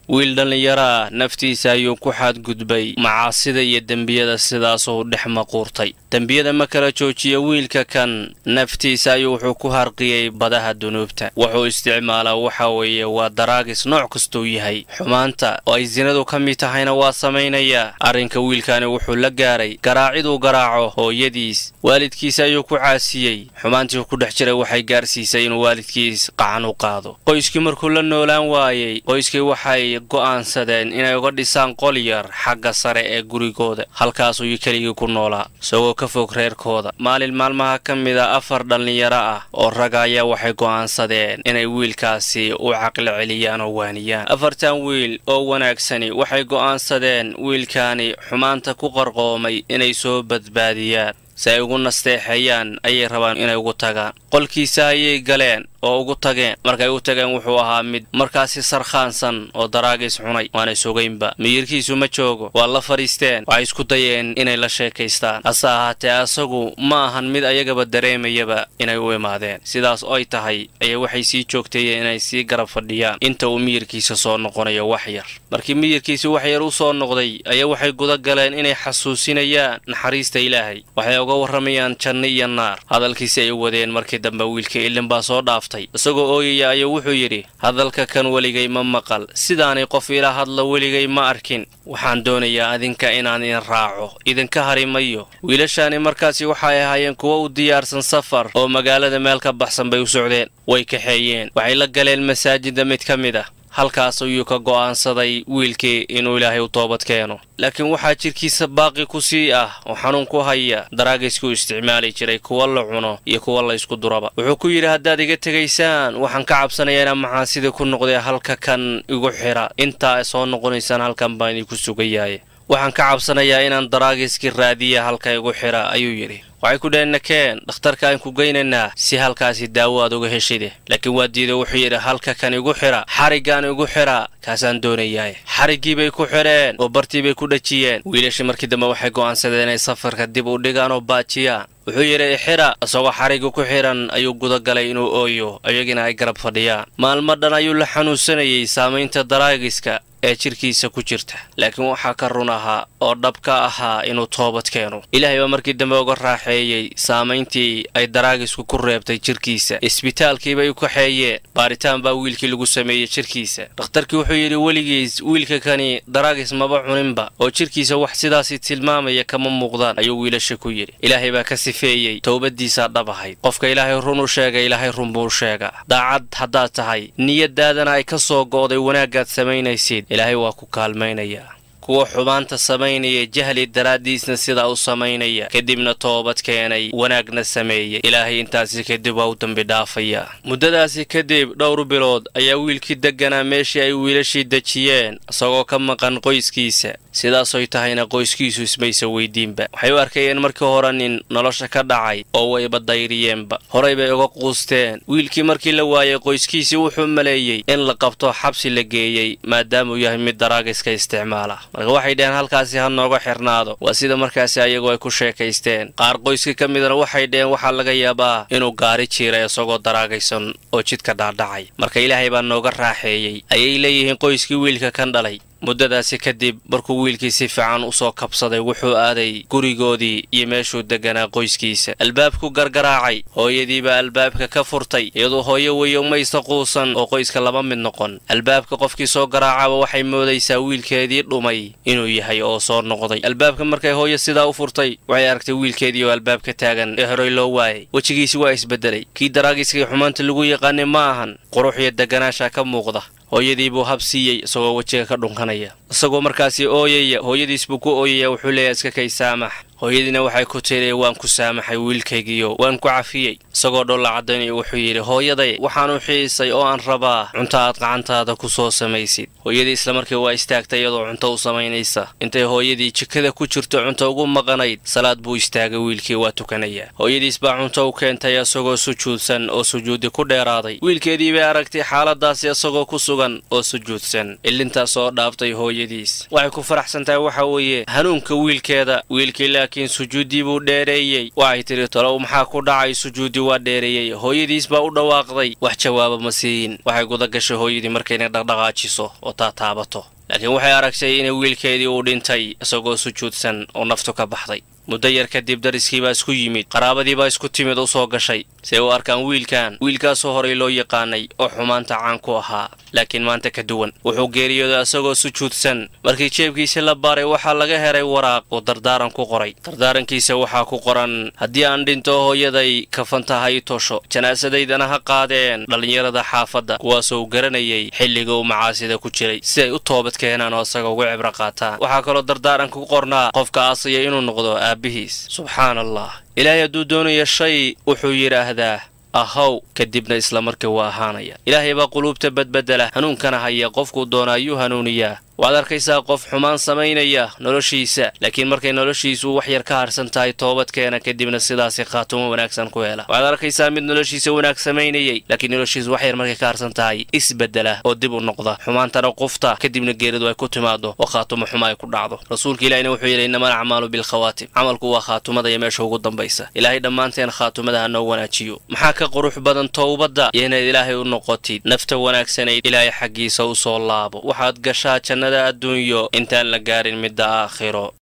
wiil dhallinyaraa naftiisa ayuu ku xadgudbay macaasida iyo dembiyada sidaasuu dhex maquurtay dembiyada ma kala joojiyo wiilka kan naftiisa ayuu wuxuu ku harqiyey badaha dunuubta wuxuu isticmaalaa waxa weeye waa daraagis nooc kastuu yahay xumaanta oo ay sinadu ka mid tahayna waa samaynayaa arrinka wiilkani wuxuu la gaaray garaaciduu garaaco hooyadiis waalidkiisa ayuu ku caasiyey xumaantii ku dhex jiray waxay gaarsiisay inuu waalidkiis qacan u qaado qoyskii markuu la noolaan waayey qoyskii waxay go'aansadeen inay uga dhisaan qol yar xagga sare ee gurigooda halkaasuu keligii ku noolaa isagoo ka fog reerkooda maalin maalmaha ka mida afar dhallinyaro ah oo raga ayaa waxay go'aansadeen inay wiilkaasi u caqli celiyaan oo waaniyaan afartan wiil oo wanaagsani waxay go'aansadeen wiilkaani xumaanta ku qarqoomay inay soo badbaadiyaan si ay ugu nasteexeeyaan ayay rabaan inay ugu tagaan qolkiisa ayay galeen oo ugu tageen markay u tageen wuxuu ahaa mid markaasi sarkhaansan oo daraagiis cunay waana sugaynba miyirkiisu ma joogo waa la fadhiisteen waxay isku dayeen inay la sheekaystaan hase ahaatee asagu ma ahan mid ayagaba dareemayaba inay u imaadeen sidaas oo ay tahay ayaa waxay sii joogteeyeen inay sii garab fadhiyaan inta uu miyirkiisa soo noqonayo wax yar markii miyirkiisi wax yar u soo noqday ayaa waxay guda galeen inay xasuusinayaan naxariista ilaahay waxay uga warramayaan janno iyo naar hadalkiisi ay wadeen markii dambe wiilkii ilin baa soo dhaaf isagoo ooyaya ayuu wuxuu yidhi hadalka kan weligay ma maqal sidaanay qof ila hadla weligay ma arkin waxaan doonayaa adinka inaan idin raaco idinka hari mayo wiilashaani markaasi waxay ahaayeen kuwo u diyaarsan safar oo magaalada meel ka baxsan bay u socdeen way kaxeeyeen waxay la galeen masaajidda mid ka mid ah halkaas ayuu ka go'aansaday wiilkii inuu ilaahay u toobad keeno laakiin waxaa jidhkiisa baaqi ku sii ah oo xanuun ku haya daraagiskuu isticmaali jiray kuwa la cuno iyo kuwa la ysku duraba wuxuu ku yidhi haddaad iga tegaysaan waxaan ka cabsanayaa inaan maxaasidii ku noqday halka kan igu xidha intaa soo noqonaysaan halkan baan idinku sugayaye waxaan ka cabsanayaa inaan daraagiskii raadiya halka igu xidha ayuu yidhi waxay ku dhaheen nakeen dhakhtarka aan ku geynaynaa si halkaasi daawo aad uga heshide laakiin waa diiday wuxuu yidhi halka kan igu xidha xariggaan igu xidha kaasaan doonayaay xariggii bay ku xidheen oo bartii bay ku dhajiyeen wiilashii markii dambe waxay go'aansadeen inay safarka dib u dhigaan oo baajiyaan wuxuu yidhi ixidha isagoo xarigga ku xidhan ayuu gudagalay inuu ooyo iyagina ay garab fadhiyaan maalmo dhan ayuu la xanuunsanayey saamaynta daraagiska ee jidhkiisa ku jirta laakiin waxaa ka run ahaa oo dhab ka ahaa inuu toobad keeno ilaahay baa markii dambe uga raaxeeyey saamayntii ay daraagisku ku reebtay jidhkiisa isbitaalkiibay u kaxeeyeen baaritaan baa wiilkii lagu sameeyey jidhkiisa dhakhtarkii wuxuu yidhi weligiis wiilka kani daraagis maba cuninba oo jidhkiisa wax sidaasi tilmaamaya kama muuqdaan ayuu wiilasha ku yidhi ilaahay baa ka sifeeyey towbaddiisaa dhab ahayd qofka ilaahay run u sheega ilaahay run buu sheegaa daacad haddaad tahay niyadaadana ay ka soo go'day wanaaggaad samaynaysid ilaahay waa ku kaalmaynayaa kuwa xumaanta samaynaya jahli daraaddiisna sidaa u samaynaya kadibna toobad keenay wanaagna sameeyey ilaahay intaasi kadib waa u dambi dhaafayaa muddadaasi kadib dhowr bilood ayaa wiilkii degganaa meeshii ay wiilashii dejiyeen isagoo ka maqan qoyskiisa sidaasoy tahayna qoyskiisu ismaysa weydiinba waxay u arkayeen markii hore nin nolosha ka dhacay oo wayba dayriyeenba horay bay uga quusteen wiilkii markii la waayey qoyskiisii wuxuu maleeyey in la qabto xabsi la geeyey maadaamauu yahay mid daraagiska isticmaala marka waxay dhaheen halkaasi ha nooga xirnaado waa sida markaasi ayagu ay ku sheekaysteen qaar qoyska ka midana waxay dhaheen waxaa laga yaabaa inuu gaari jiiray isagoo daraagaysan oo jidka dhaadhacay marka ilaahay baa nooga raaxeeyey ayay leeyihiin qoyskii wiilka kan dhalay muddadaasi kadib markuu wiilkii si fiican u soo kabsaday wuxuu aaday gurigoodii iyo meeshuu degganaa qoyskiisa albaabku gargaraacay hooyadiibaa albaabka ka furtay iyadoo hooyo weyo maysta quusan oo qoyska laba mid noqon albaabka qofkii soo garaacaba waxay moodaysaa wiilkeedii dhumay inuu yahay oo soo noqday albaabka markay hooyo sidaa u furtay waxay aragtay wiilkeedii oo albaabka taagan ee horey loo waayay wejigiisi waa isbeddelay kii daraagiskii xumaanta lagu yaqaanay ma ahan qurux iyo degganaasha ka muuqda hooyadii buu hab siiyey isagoo wejiga ka dhunkanaya isagoo markaasi ooyaya hooyadiis buu ku ooyaya wuxuu leeyahay iska kay saamax hooyadiina waxay ku tiri waan ku saamaxay wiilkaygiyo waan ku cafiyey isagoo dholla caddaynaya wuxuu yidhi hooyaday waxaan u xiisay oo aan rabaa cunto aad gacantaada ku soo samaysid hooyadii islamarkii waa istaagtay iyadoo cunto u samaynaysa intay hooyadii jikada ku jirto cunto ugu maqanayd salaad buu istaagay wiilkii waa tukanayaa hooyadiis baa cunto u keentay isagoo sujuudsan oo sujuudi ku dheeraaday wiilkeedii bay aragtay xaaladaasi isagoo ku sugan oo sujuudsan ilintaas oo dhaaftay hooyadii hooyadiis waxay ku faraxsan tahay waxa weeye hanuunka wiilkeeda wiilkii laakiin sujuuddii buu dheereeyey waxay tidhi tolow maxaa ku dhacay sujuuddii waa dheereeyey hooyadiis baa u dhawaaqday wax jawaaba ma siiyin waxay guda gashay hooyadii markaynay dhaqdhaqaajiso oo taataabato laakiin waxay aragtay in wiilkeedii uu dhintay isagoo sujuudsan oo naftu ka baxday muddo yar kadib dariskii baa isku yimid qaraabadii baa isku timid u soo gashay siay u arkaan wiilkan wiilkaasoo horay loo yaqaanay oo xumaanta caan ku ahaa laakiin maanta ka duwan wuxuu geeriyooday isagoo sujuudsan markii jeebkiisi la baaray waxaa laga helay waraaq uu dardaaran ku qoray dardaarankiisa waxaa ku qoran haddii aan dhinto hooyaday kafanta ha i tosho janaasadaydana ha qaadeen dhallinyarada xaafadda kuwaasoo u garanayay xilliga uu macaasida ku jiray si ay u toobad keenaan oo isaga uga cibro qaataan waxaa kaloo dardaaranka ku qornaa qofka aasaya inuu noqdo aabbihiis subxaan allah ilaahay hadduu doonaya shay wuxuu yidhaahdaa ahow kadibna isla markii waa ahaanaya ilaahay baa quluubta badbedela hanuunkana haya qofkuu doona ayuu hanuuniyaa waxaad arkaysaa qof xumaan samaynaya noloshiisa laakiin markay noloshiisu wax yar ka harsan tahay toobadkeena kadibna sidaasi khaatumo wanaagsan ku hela waxaad arkaysaa mid noloshiisa wanaag samaynayay laakiin noloshiisu wax yar markay ka harsan tahay isbedela oo dib u noqda xumaantana qufta kadibna geeridu ay ku timaado oo khaatumo xuma ay ku dhacdo rasuulka ilahina wuxuu yidhi innama alacmaalu bilkhawaatim camalku waa khaatumada iyo meesha ugu dambaysa ilaahay dhammaanteen khaatumada ha noo wanaajiyo maxaa ka qurux badan towbadda iyo inaad ilaahay u noqotid nafta wanaagsanayd ilaahay xaggiisa u soo laabo waxaad gashaa jannada adduunyo intaan la gaarin midda aakhiro